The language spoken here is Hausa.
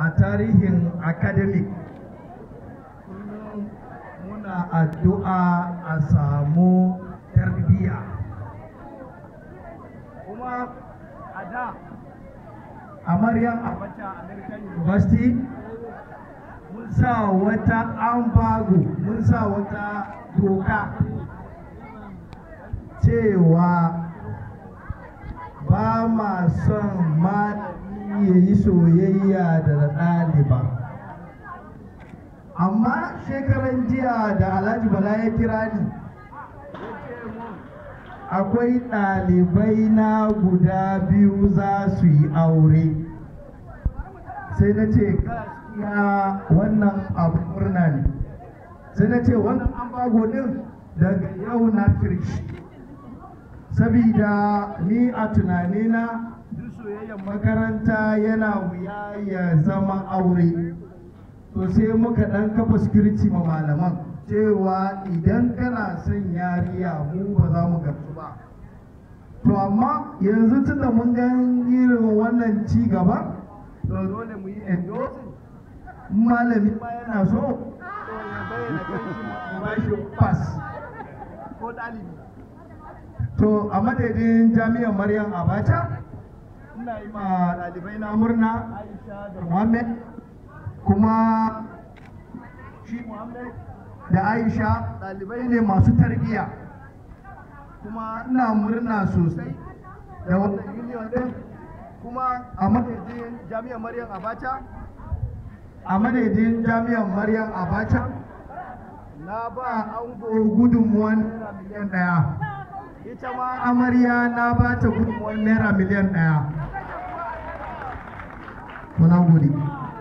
a tarihin academic kullum muna addu'a a samu tarbiyya kuma a da a maryam abacha american university mun sa wata ambago mun sa wata doka cewa ba ma son malami ya yi soyayya da ɗaliba amma shekaran jiya da alhaji bala ya kira ni akwai ɗalibai na guda biyu za su yi aure sai na ce gaskiya wannan abu murna ne sai na ce wannan ambago din daga yau na kirshi sabida ni a tunanina duk soyayyar makaranta yana wuya ya zama aure to sai muka ɗan kafa security ma malaman cewa idan kana son yariya mu ba za mu gamsu ba to amma yanzu tunda mun ga irin wannan ci gaba to dole mu yi endorsing malami ma yana so to ya bayyana kan shi mu ba shi pass ko ɗalibi to a madadin jami'ar maryam abacha ina yi ma ɗalibai na murna aisha da muhammad kuma shi muhammad da aisha ɗalibai ne masu tarbiyya kuma ina murna sosai da wannan union din kuma a madadin jami'ar maryam abacha a madadin jami'ar maryam abacha na ba ango gudunmuwan naira miliyan ɗaya ita ma amarya na ba ta gudunmuwan naira miliyan ɗaya. Muna gode.